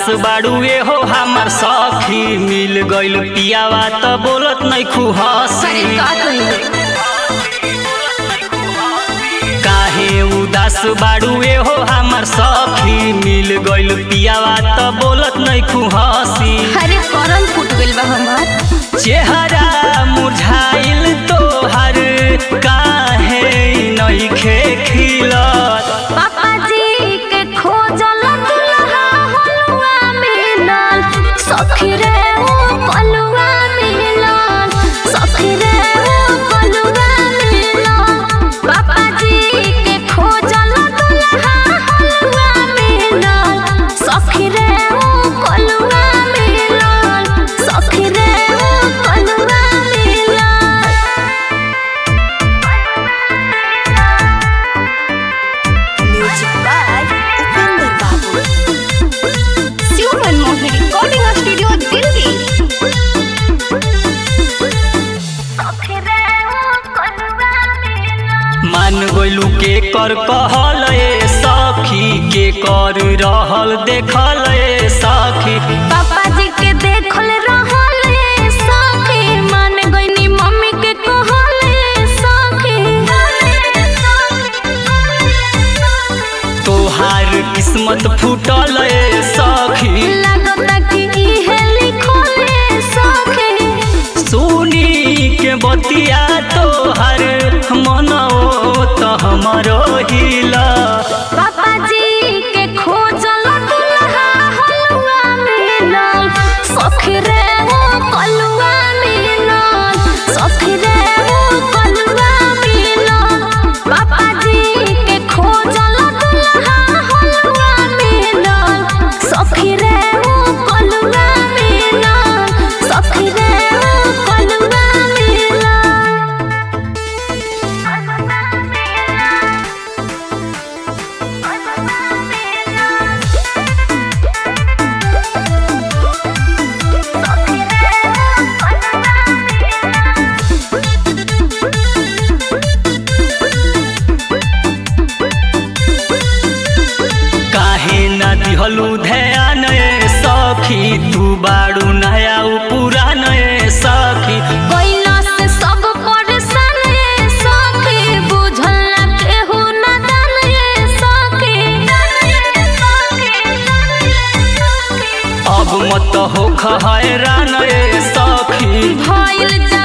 उदास बाड़ुए हो हमर सखी मिल गइल पियावा त बोलत नहीं अरे खुहसी का कहिए काहे उदास बाड़ुए हो हमर सखी मिल गइल पियावा त बोलत नहीं खुहसी अरे करम फूट गइल बा हमार चेहरा मुरझाइल तोहर काहे नइखे खिलत पापा जी के खोजल दुल्हा हलुआ मिलल सखी रे ओ पलुआ मिलल सखी रे ओ पलुआ मिलल पापा जी के खोजल दुल्हा हलुआ मिलल सखी रे ओ पलुआ मिलल सखी रे ओ पलुआ म्यूजिक बाय उपेंद्र बाबू शिव मनमोहन रिकॉर्डिंग स्टूडियो दिल्ली मान गइलू के कर कहल ए सखी के कर रहल देखल ए सखी पापा जी के देखल रहल ए सखी मान गइनी मम्मी के कहल ए सखी तोहार किस्मत फूटल ए सखी लागता कि इहे लिखल ए सखी सुनी के बतिया तोहर मनो त हमरो हिला पापा जी के खोजल दुल्हा हलुआ मिलल सखी रे ओ कलुआ मिलल सखी रे ओ कलुआ मिलल पापा जी के खोजल दुल्हा हलुआ मिलल सखी रे ओ कलुआ मिलल सखी रे ओ कलुआ मिलल काहे ना दिहलू ध्यान ए सखी तू बाड़ू नया उ पुरान ए सखी कोइला से सब परेशान ये सखी बुझल ना केहू नादान ये सखी अब मत होख हैरान ए सखी भइल जा